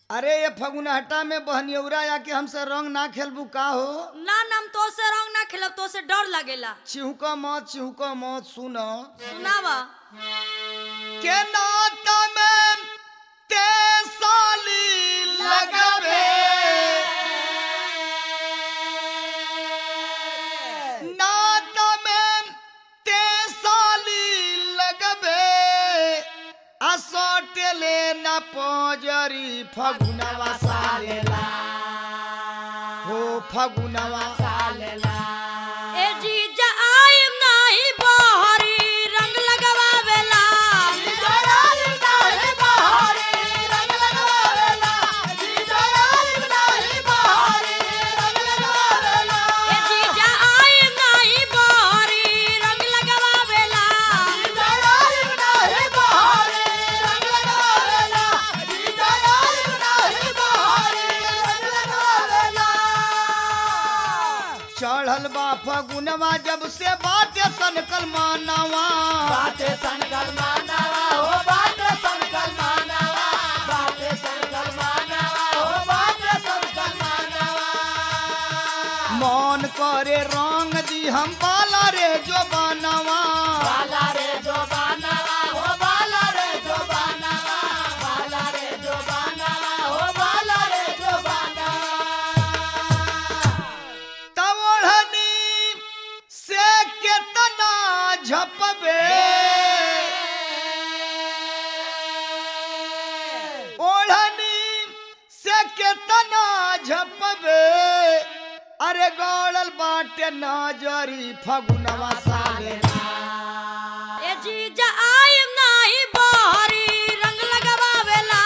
अरे ये फगुनहटा में बहनियौरा आके हमसे रंग ना खेलबू का हो ना नाम तो से रंग ना खेलब तो से डर लगेला चिहुक मत चिहुक मत सुन सुनावा के नाता में ते साली लगबे नाता में ते साली लगबे असोटेले न पोजरी फगुनवा सालेला हो फगुनवा सालेला ए जीजा आइम नाही बहरी रंग लगवावेला ए जीजा आइम नाही बहरी रंग लगवावेला चढ़ल बा फगुनवा जब से बाटे सनकल मानवा मन करे रंग दी हम बाला रे जो बनवा तवड़नी से केतना झपबे ओढ़नी से केतना झपबे अरे गौड़ल बाटे नजरी फगुनवा साले ए जीजा आइम नाही बहरी रंग लगवावेला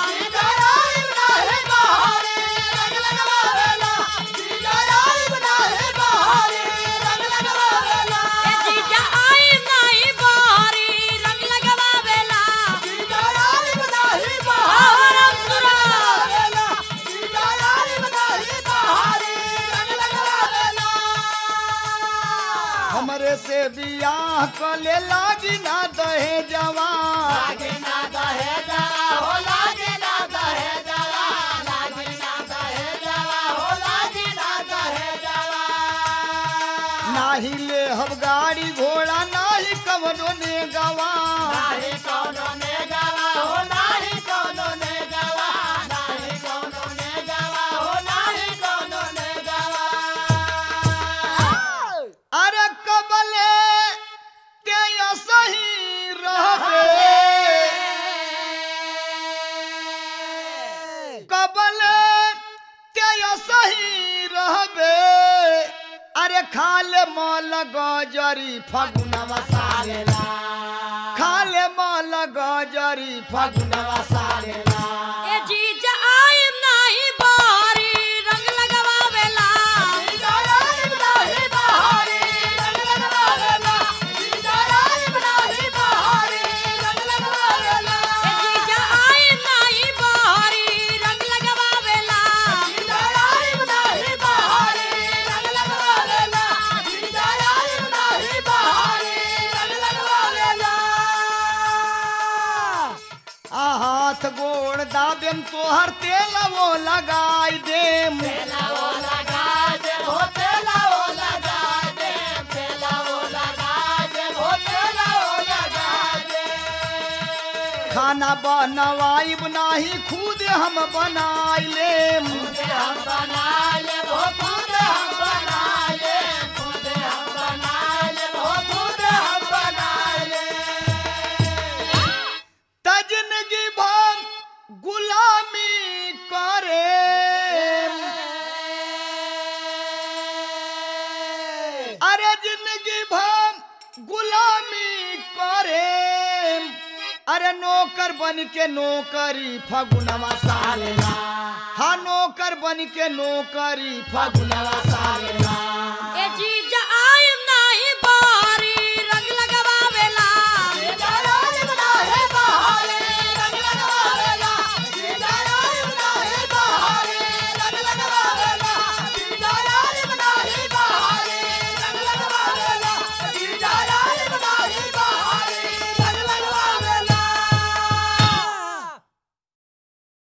ए जीजा आइम नाही बहरी रंग लगवावेला आवरम सुरा हमरे से बियाह कले लागी ना दहे जवान नाही ले हम गाड़ी घोड़ा नाही कवनो ने गवा अरे कबले ते सही रहबे कबले ते सही रहबे अरे खाले मल गजरी फगुनवा सालेला खाले मल गजरी फगुनवा सालेला ए जीजा आइम नाही बहरी रंग लगवावेला ए जीजा आइम नाही बहरी रंग लगवावेला आ हाथ गोड़ दाबेम तोहर तेल वो लगाई देम खाना बनवाइब नाही खुद हम बनाई लेम त जिंदगी भर गुलामी करे अरे जिंदगी भर गुलामी करे अरे नौकर बन के नौकरी फगुनवा सालेला हाँ नौकर बन के नौकरी फगुनवा सालेला